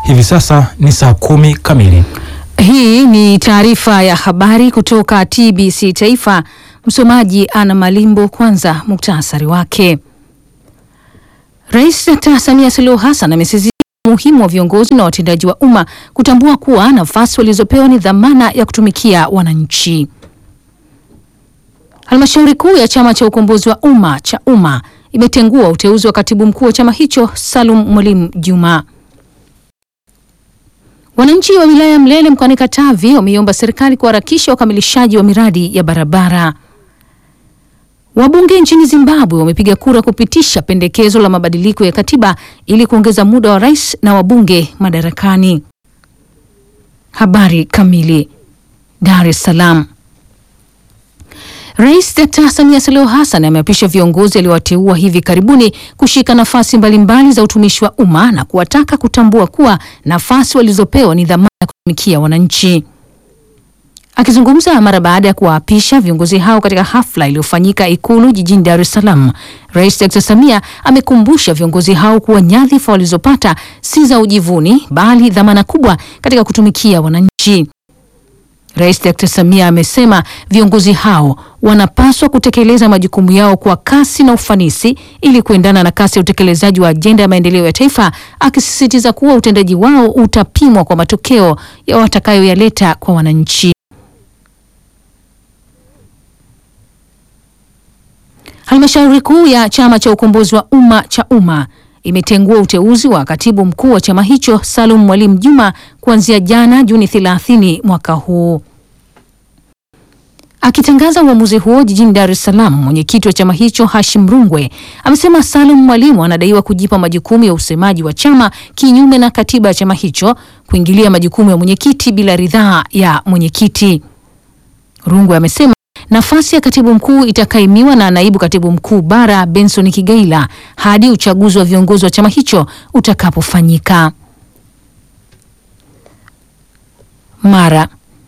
Hivi sasa ni saa kumi kamili. Hii ni taarifa ya habari kutoka TBC Taifa. Msomaji Ana Malimbo. Kwanza muktasari wake. Rais Dkt. Samia Suluhu Hassan amesisitiza umuhimu wa viongozi na watendaji wa umma kutambua kuwa nafasi walizopewa ni dhamana ya kutumikia wananchi. Halmashauri kuu ya chama cha ukombozi wa umma cha umma imetengua uteuzi wa katibu mkuu wa chama hicho Salum Mwalimu Juma. Wananchi wa wilaya ya Mlele mkoani Katavi wameiomba serikali kuharakisha ukamilishaji wa miradi ya barabara. Wabunge nchini Zimbabwe wamepiga kura kupitisha pendekezo la mabadiliko ya katiba ili kuongeza muda wa rais na wabunge madarakani. Habari kamili. Dar es Salaam. Rais Dkt. Samia Suluhu Hassan ameapisha viongozi aliowateua hivi karibuni kushika nafasi mbalimbali za utumishi wa umma na kuwataka kutambua kuwa nafasi walizopewa ni dhamana ya kutumikia wananchi. Akizungumza mara baada ya kuwaapisha viongozi hao katika hafla iliyofanyika Ikulu jijini Dar es Salaam, Rais Dkt. Samia amekumbusha viongozi hao kuwa nyadhifa walizopata si za ujivuni bali dhamana kubwa katika kutumikia wananchi. Rais Dkt. Samia amesema viongozi hao wanapaswa kutekeleza majukumu yao kwa kasi na ufanisi ili kuendana na kasi ya utekelezaji wa ajenda ya maendeleo ya taifa, akisisitiza kuwa utendaji wao utapimwa kwa matokeo ya watakayoyaleta kwa wananchi. Halmashauri kuu ya chama cha ukombozi wa umma cha umma imetengua uteuzi wa katibu mkuu wa chama hicho Salum Mwalimu Juma kuanzia jana Juni 30 mwaka huu. Akitangaza uamuzi huo jijini Dar es Salaam, mwenyekiti wa chama hicho Hashim Rungwe amesema Salum Mwalimu anadaiwa kujipa majukumu ya usemaji wa chama kinyume na katiba ya chama hicho, kuingilia majukumu ya mwenyekiti bila ridhaa ya mwenyekiti. Rungwe amesema nafasi ya katibu mkuu itakaimiwa na naibu katibu mkuu bara Benson Kigaila hadi uchaguzi wa viongozi wa chama hicho utakapofanyika. Mara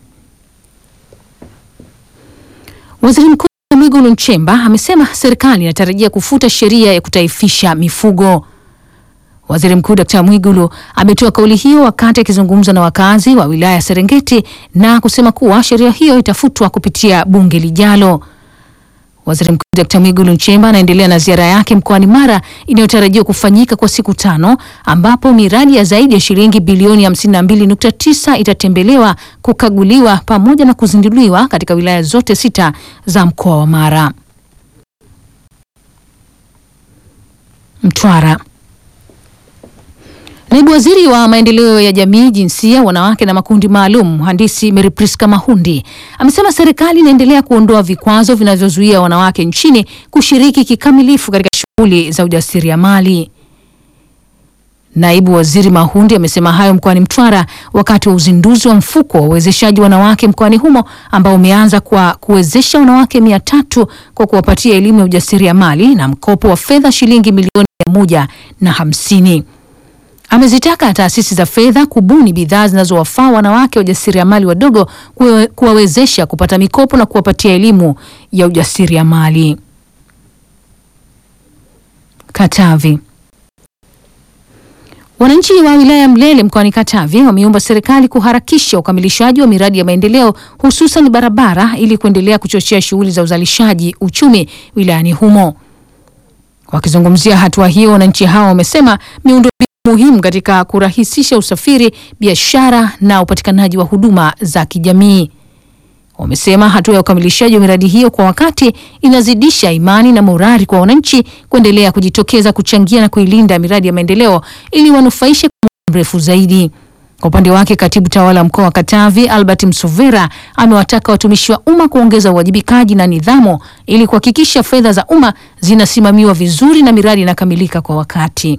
Waziri Mkuu Mwigulu Nchemba amesema serikali inatarajia kufuta sheria ya kutaifisha mifugo. Waziri Mkuu Dkt. Mwigulu ametoa kauli hiyo wakati akizungumza na wakazi wa wilaya ya Serengeti na kusema kuwa sheria hiyo itafutwa kupitia bunge lijalo. Waziri Mkuu Dkt. Mwigulu Nchemba anaendelea na ziara yake mkoani Mara inayotarajiwa kufanyika kwa siku tano ambapo miradi ya zaidi ya shilingi bilioni 52.9 itatembelewa, kukaguliwa pamoja na kuzinduliwa katika wilaya zote sita za mkoa wa Mara. Mtwara. Naibu Waziri wa Maendeleo ya Jamii, Jinsia, Wanawake na Makundi Maalum, Mhandisi Mary Priska Mahundi amesema serikali inaendelea kuondoa vikwazo vinavyozuia wanawake nchini kushiriki kikamilifu katika shughuli za ujasiriamali. Naibu Waziri Mahundi amesema hayo mkoani Mtwara wakati wa uzinduzi wa mfuko wa uwezeshaji wanawake mkoani humo ambao umeanza kwa kuwezesha wanawake mia tatu kwa kuwapatia elimu ya ujasiriamali na mkopo wa fedha shilingi milioni mia moja na hamsini. Amezitaka taasisi za fedha kubuni bidhaa zinazowafaa wanawake wajasiriamali wadogo kuwawezesha kupata mikopo na kuwapatia elimu ya ujasiriamali. Katavi. Wananchi wa wilaya ya Mlele mkoani Katavi wameomba serikali kuharakisha ukamilishaji wa miradi ya maendeleo hususan barabara ili kuendelea kuchochea shughuli za uzalishaji uchumi wilayani humo. Wakizungumzia hatua hiyo, wananchi hao wamesema miundo muhimu katika kurahisisha usafiri, biashara na upatikanaji wa huduma za kijamii. Wamesema hatua ya ukamilishaji wa miradi hiyo kwa wakati inazidisha imani na morali kwa wananchi kuendelea kujitokeza kuchangia na kuilinda miradi ya maendeleo ili wanufaishe kwa muda mrefu zaidi. Kwa upande wake, katibu tawala mkoa wa Katavi Albert Msovera amewataka watumishi wa umma kuongeza uwajibikaji na nidhamu ili kuhakikisha fedha za umma zinasimamiwa vizuri na miradi inakamilika kwa wakati.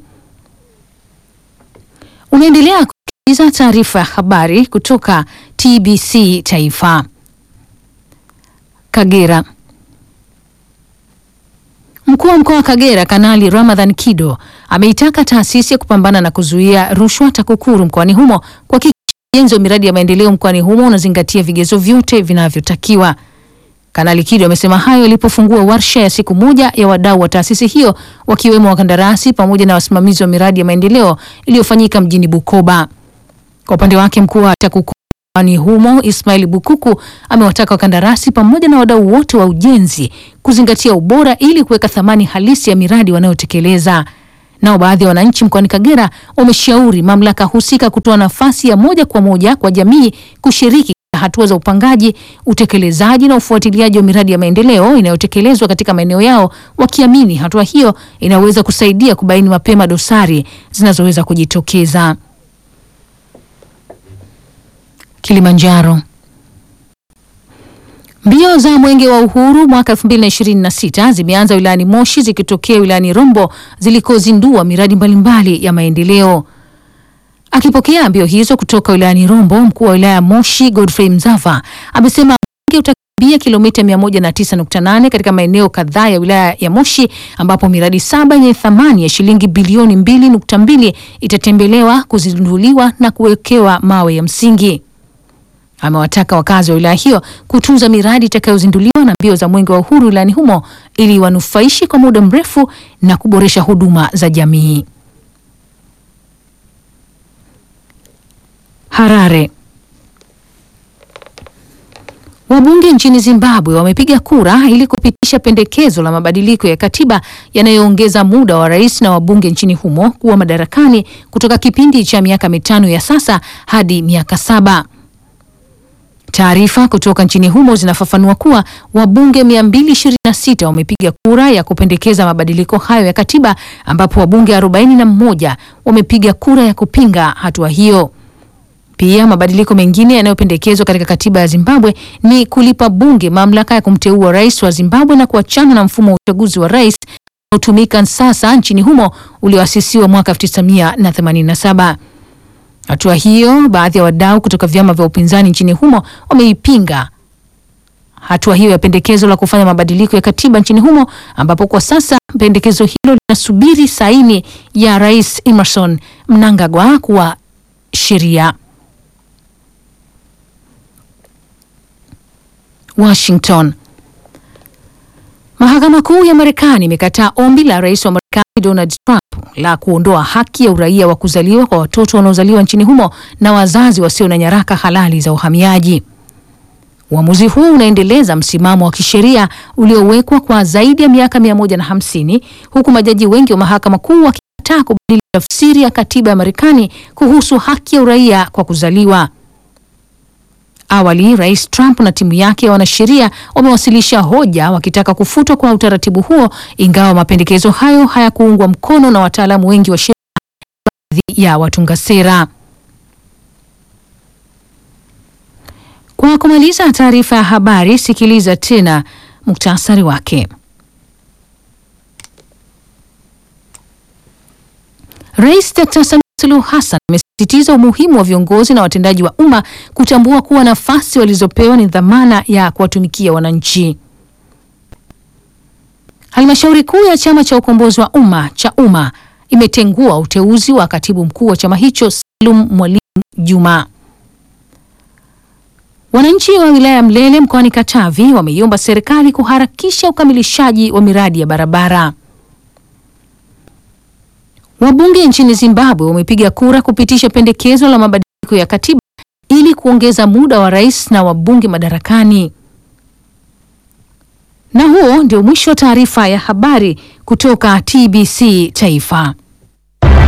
Unaendelea kusikiliza taarifa ya habari kutoka TBC Taifa. Kagera. Mkuu wa mkoa wa Kagera Kanali Ramadhan Kido ameitaka taasisi ya kupambana na kuzuia rushwa TAKUKURU mkoani humo kuhakikisha ujenzi wa miradi ya maendeleo mkoani humo unazingatia vigezo vyote vinavyotakiwa. Kanali Kido amesema hayo alipofungua warsha ya siku moja ya wadau wa taasisi hiyo wakiwemo wakandarasi pamoja na wasimamizi wa miradi ya maendeleo iliyofanyika mjini Bukoba. Kwa upande wake mkuu wa TAKUKURU mkoani humo Ismail Bukuku amewataka wakandarasi pamoja na wadau wote wa ujenzi kuzingatia ubora ili kuweka thamani halisi ya miradi wanayotekeleza. Nao baadhi ya wananchi mkoani Kagera wameshauri mamlaka husika kutoa nafasi ya moja kwa moja kwa jamii kushiriki katika hatua za upangaji, utekelezaji na ufuatiliaji wa miradi ya maendeleo inayotekelezwa katika maeneo yao, wakiamini hatua hiyo inaweza kusaidia kubaini mapema dosari zinazoweza kujitokeza. Kilimanjaro. Mbio za Mwenge wa Uhuru mwaka 2026 zimeanza wilayani Moshi zikitokea wilayani Rombo zilikozindua miradi mbalimbali ya maendeleo. Akipokea mbio hizo kutoka wilayani Rombo, mkuu wa wilaya ya Moshi Godfrey Mzava amesema mwenge utakimbia kilomita 109.8 katika maeneo kadhaa ya wilaya ya Moshi ambapo miradi saba yenye thamani ya shilingi bilioni 2.2 itatembelewa, kuzinduliwa na kuwekewa mawe ya msingi. Amewataka wakazi wa wilaya hiyo kutunza miradi itakayozinduliwa na mbio za Mwenge wa Uhuru wilayani humo ili wanufaishi kwa muda mrefu na kuboresha huduma za jamii. Harare. Wabunge nchini Zimbabwe wamepiga kura ili kupitisha pendekezo la mabadiliko ya katiba yanayoongeza muda wa rais na wabunge nchini humo kuwa madarakani kutoka kipindi cha miaka mitano ya sasa hadi miaka saba. Taarifa kutoka nchini humo zinafafanua kuwa wabunge 226 wamepiga kura ya kupendekeza mabadiliko hayo ya katiba ambapo wabunge 41 wamepiga kura ya kupinga hatua hiyo. Pia mabadiliko mengine yanayopendekezwa katika katiba ya Zimbabwe ni kulipa bunge mamlaka ya kumteua rais wa Zimbabwe na kuachana na mfumo wa uchaguzi wa rais unaotumika sasa nchini humo ulioasisiwa mwaka 1987. Hatua hiyo, baadhi ya wadau kutoka vyama vya upinzani nchini humo wameipinga hatua hiyo ya pendekezo la kufanya mabadiliko ya katiba nchini humo, ambapo kwa sasa pendekezo hilo linasubiri saini ya Rais Emmerson Mnangagwa kuwa sheria. Washington. Mahakama Kuu ya Marekani imekataa ombi la rais wa Marekani Donald Trump la kuondoa haki ya uraia wa kuzaliwa kwa watoto wanaozaliwa nchini humo na wazazi wasio na nyaraka halali za uhamiaji. Uamuzi huu unaendeleza msimamo wa kisheria uliowekwa kwa zaidi ya miaka 150 huku majaji wengi wa mahakama kuu wakikataa kubadili tafsiri ya katiba ya Marekani kuhusu haki ya uraia kwa kuzaliwa. Awali Rais Trump na timu yake ya wanasheria wamewasilisha hoja wakitaka kufutwa kwa utaratibu huo, ingawa mapendekezo hayo hayakuungwa mkono na wataalamu wengi wa sheria, baadhi ya watunga sera. Kwa kumaliza taarifa ya habari, sikiliza tena muktasari wake. Rais Dr. Samia Suluhu Hassan amesisitiza umuhimu wa viongozi na watendaji wa umma kutambua kuwa nafasi walizopewa ni dhamana ya kuwatumikia wananchi. Halmashauri kuu ya chama cha ukombozi wa umma cha umma imetengua uteuzi wa katibu mkuu wa chama hicho Salum Mwalimu Juma. Wananchi wa wilaya ya Mlele mkoani Katavi wameiomba serikali kuharakisha ukamilishaji wa miradi ya barabara. Wabunge nchini Zimbabwe wamepiga kura kupitisha pendekezo la mabadiliko ya katiba ili kuongeza muda wa rais na wabunge madarakani. Na huo ndio mwisho wa taarifa ya habari kutoka TBC Taifa.